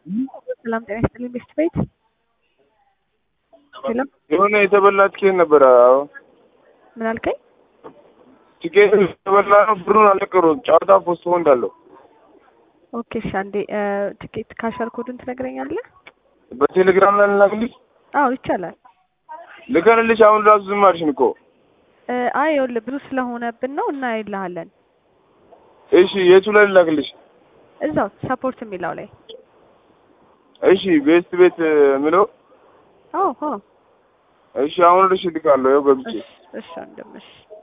ሰላም ጤና ይስጥልኝ ቤስት ቤት ሄሎ የሆነ የተበላ ቲኬት ነበረ። አዎ ምን አልከኝ? ቲኬት የተበላ ነው። ብሩን አልነገሩም። ጨዋታ ፖስትፖን እንዳለው ኦኬ እሺ፣ አንዴ ትኬት ካሸር ኮዱን ትነግረኛለህ? በቴሌግራም ላይ ልላክልሽ። አዎ ይቻላል። ልከንልሽ አሁን ራሱ ዝም አልሽን እኮ። እ አይ ይኸውልህ ብዙ ስለሆነብን ነው እና ይልሃለን እሺ የቱ ላይ ልላክልሽ? እዛው ሰፖርት የሚለው ላይ እሺ ቤስት ቤት ምለው አዎ አዎ እሺ አሁን ልሽ ልካለሁ። ያው ገብቼ እሺ እሺ ወንድም እሺ